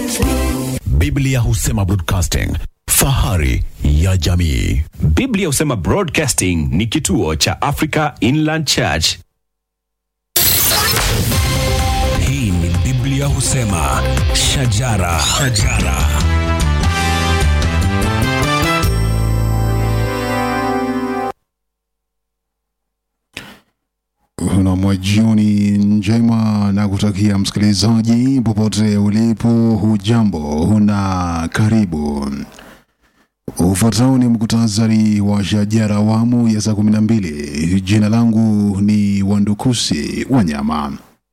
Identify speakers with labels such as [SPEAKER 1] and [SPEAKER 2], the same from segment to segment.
[SPEAKER 1] Biblia husema broadcasting, fahari ya jamii.
[SPEAKER 2] Biblia husema Broadcasting ni kituo cha Africa Inland Church.
[SPEAKER 3] Hii ni Biblia husema shajara, shajara.
[SPEAKER 4] Una jioni njema na kutakia msikilizaji popote ulipo, hujambo, huna karibu. Ufuatao ni mkutasari wa shajara awamu ya saa kumi na mbili. Jina langu ni Wandukusi Wanyama.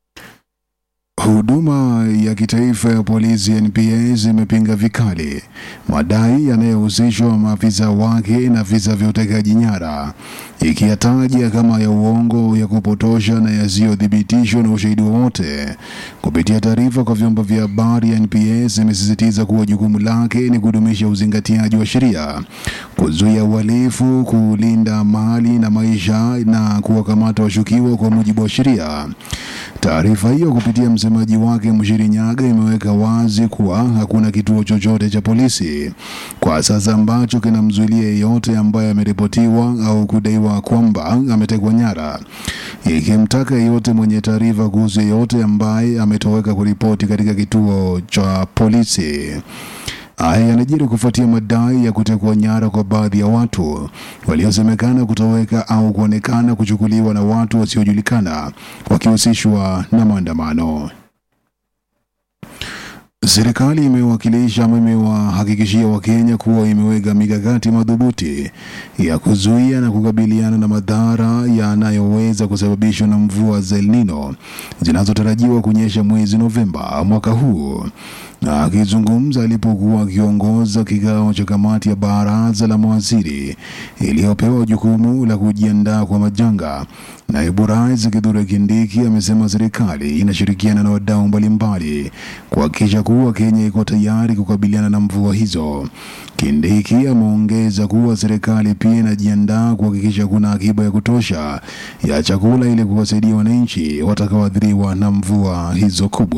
[SPEAKER 4] Huduma ya kitaifa ya polisi NPS imepinga vikali madai yanayohusishwa maafisa wake na visa vya utekaji nyara, ikiyataja kama ya uongo, ya kupotosha na yasiyothibitishwa na ushahidi wowote. Kupitia taarifa kwa vyombo vya habari, NPS imesisitiza kuwa jukumu lake ni kudumisha uzingatiaji wa sheria, kuzuia uhalifu, kulinda mali na maisha na kuwakamata washukiwa kwa mujibu wa sheria. Taarifa hiyo kupitia msemaji wake Mshiri Nyaga imeweka wazi kuwa hakuna kituo chochote cha polisi kwa sasa ambacho kinamzuilia yeyote ambaye ameripotiwa au kudaiwa kwamba ametekwa nyara, ikimtaka yeyote mwenye taarifa kuhusu yeyote ambaye ametoweka kuripoti katika kituo cha polisi. Haya yanajiri kufuatia madai ya kutekwa nyara kwa baadhi ya watu waliosemekana kutoweka au kuonekana kuchukuliwa na watu wasiojulikana wakihusishwa na maandamano. Serikali imewakilisha ama imewahakikishia Wakenya kuwa imeweka mikakati madhubuti ya kuzuia na kukabiliana na madhara yanayoweza kusababishwa na mvua za El Nino zinazotarajiwa kunyesha mwezi Novemba mwaka huu. Na akizungumza alipokuwa akiongoza kikao cha kamati ya baraza la mawaziri iliyopewa jukumu la kujiandaa kwa majanga, naibu rais Kithure Kindiki amesema serikali inashirikiana na wadau mbalimbali kuhakikisha kuwa Kenya iko tayari kukabiliana na mvua hizo. Kindiki ameongeza kuwa serikali pia inajiandaa kuhakikisha kuna akiba ya kutosha ya chakula ili kuwasaidia wananchi watakaoathiriwa na mvua hizo kubwa.